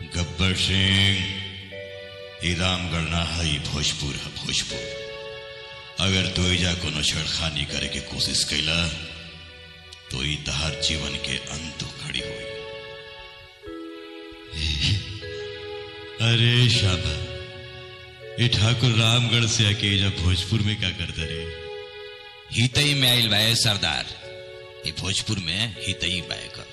गब्बर सिंह ई रामगढ़ ना है ई भोजपुर है भोजपुर अगर तू एजा कोनो छेड़खानी करे के कोशिश कैला तो ई तहार जीवन के अंत खड़ी हुई अरे शाबा ये ठाकुर रामगढ़ से आके एजा भोजपुर में क्या करते रे हितई में आइल बाए सरदार ये भोजपुर में हितई बाए कर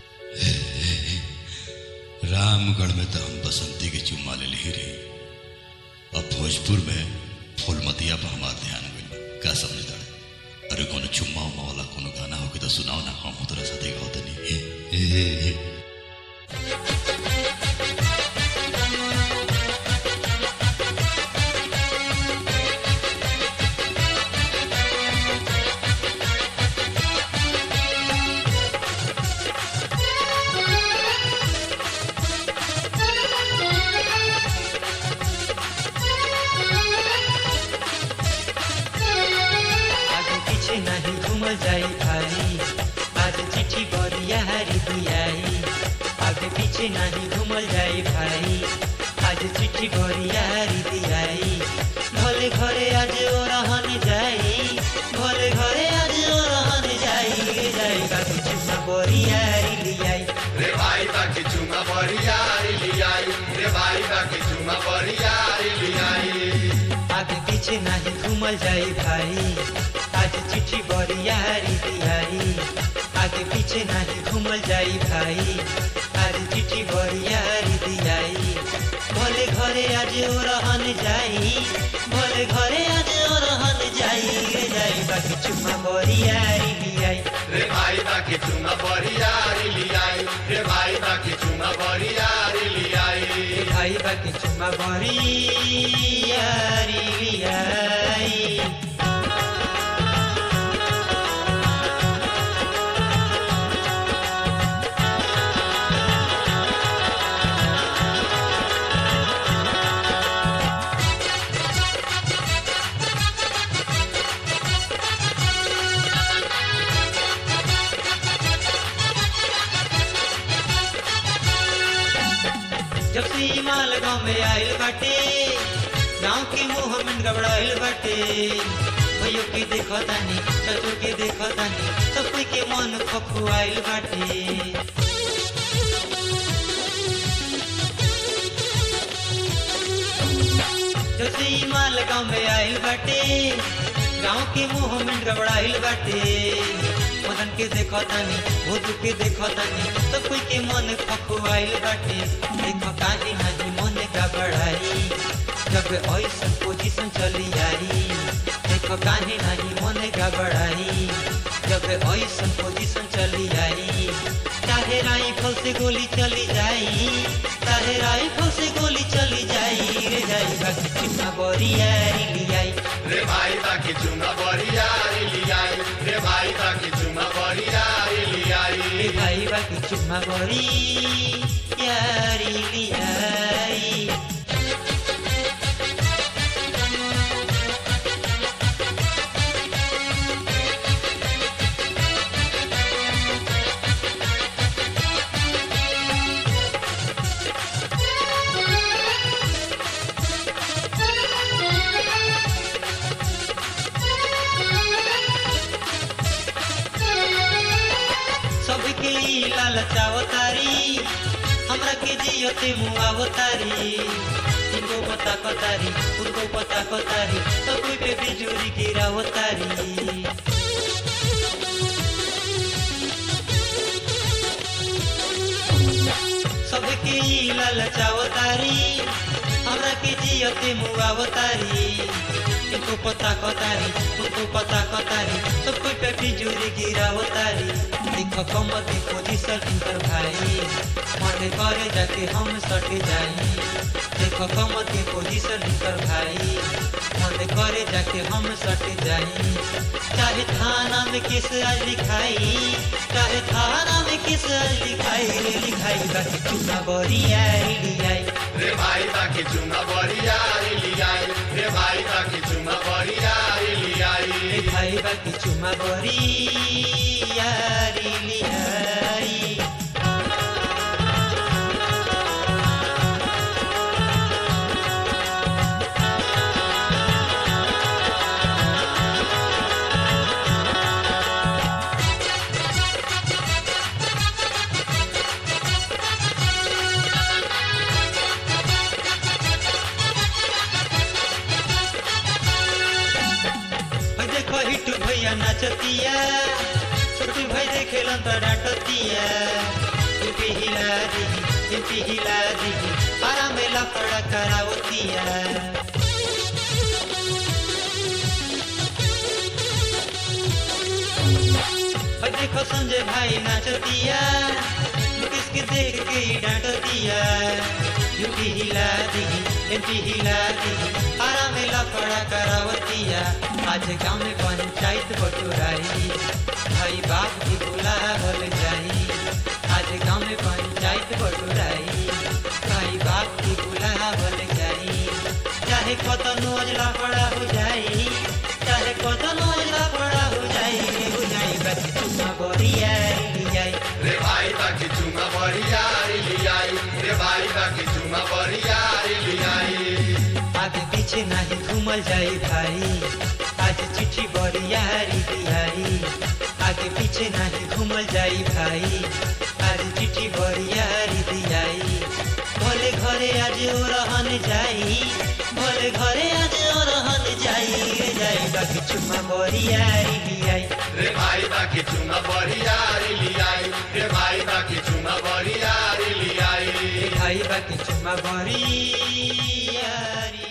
रामगढ़ में तो हम बसंती के चुम्मा ले ही रही अब भोजपुर में फूलमतिया पर हमार ध्यान गइल का समझ दड़ अरे कोनो चुम्मा उम्मा वाला कोनो गाना हो के तो सुनाओ ना हम तोरा साथे गाओ तनी आगे पीछे नहीं घूमल जाई भाई आज चिट्ठी बरिया हरी दियाई आगे पीछे नहीं घूमल जाई भाई आज चिट्ठी बरिया हरी दियाई भले घरे आज ओ रहन जाई भले घरे आज ओ रहन जाई गे जाई बाबू चुम्मा बरिया हरी लियाई रे भाई बाकी चुमा बरियारी लियाई रे भाई बाकी चुमा बरियारी लियाई आगे पीछे नहीं घूमल जाई भाई आज चिट्ठी बरियारी दियाई आगे पीछे नहीं घूमल जाई भाई आज चिट्ठी बरियारी दियाई भले घरे आज ओ रहन जाई भले घरे आज ओ रहन जाई रे जाई बाकी चुम्मा बरियारी लियाई रे भाई बाकी चुमा बरियारी लियाई रे भाई बाकी चुमा बरियारी लियाई रे भाई बाकी चुम्मा बरियारी लियाई जब से ई माल गाँव में आइल बाटे गाँव के मुंह में गबड़ाइल बाटे भैयो के देखो तानी चचो के देखो तानी सब कोई के मन खखुआइल बाटे जब से ई माल गाँव में आइल बाटे गाँव के मुंह में गबड़ाइल बाटे मदन के देखो तानी भूत के देखो तानी सब कोई के मन खखुआइल बाटे देखो काहे नहीं मन गबड़ाई जब ऐसन पोजीशन चली आई देखो काहे नहीं मन गबड़ाई जब ऐसन पोजीशन चली आई चाहे राइफल से गोली चली जाई चाहे राइफल से गोली चली जाई रे जाई बाकी चिन्ना बरियारी लियाई रे भाई बाकी चुमा बरियारी लियाई रे भाई बाकी चुमा बरियारी लियाई रे भाई बाकी चुम्मा बरियारी लियाई सबके ई लालचावतारी हमरा के जियते मुआवतारी इनको पता कतारी उनको पता कतारी सब कोई पे बिजुरी गिरावतारी सबके ई लालचावतारी हमरा के जियते मुआवतारी इनको पता कतारी उनको पता कतारी सब कोई पे बिजुरी गिरावतारी देखो कमर की पोजीशन इनकर भाई मन करे जाके हम सट जाई देखो कमर की पोजीशन इनकर भाई मन करे जाके हम सट जाई चाहे थाना में किस आज लिखाई चाहे थाना में किस आज लिखाई रे लिखाई बाकी चुना बरिया लियाई रे भाई बाकी चुमा बरियारी लियाई रे भाई बाकी चुमा बरियारी लियाई रे भाई बाकी चुमा बरिया लियाई डांटतिया छोटी भाई देखेलन तो डांटतिया इनके हिला दी इनके हिला दी आरा में लफड़ा करावतिया और देखो संजय भाई नाचतिया मुकेश के देख के ही डांटतिया यूपी हिला दी एमपी हिला दी आरा में लफड़ा करावतिया आज गांव में पंचायत बटुराई भाई बाप की बुलावल जाई आज गांव में पंचायत बटुराई भाई बाप की बुलावल जाई चाहे कतनो लफड़ा हो जाई चाहे कतनो लफड़ा हो जाई हो जाई बस तुम बरिया जाई रे भाई बाकी चुमा बरियारी लियाई रे भाई बाकी चुमा बरियारी लियाई आगे पीछे नहीं घूमल जाई भाई आज चिट्ठी बरियारी दियाई आगे पीछे नहीं घूमल जाई भाई आज चिट्ठी बरियारी दियाई भले घरे आज ओ रहन जाई भले घरे आज ओ रहन जाई रे जाई बाकी चुम्मा बरियारी दियाई रे भाई बाकी चुमा बरियारी लियाई रे भाई बाकी चुमा बरियारी लियाई भाई बाकी चुम्मा बरियारी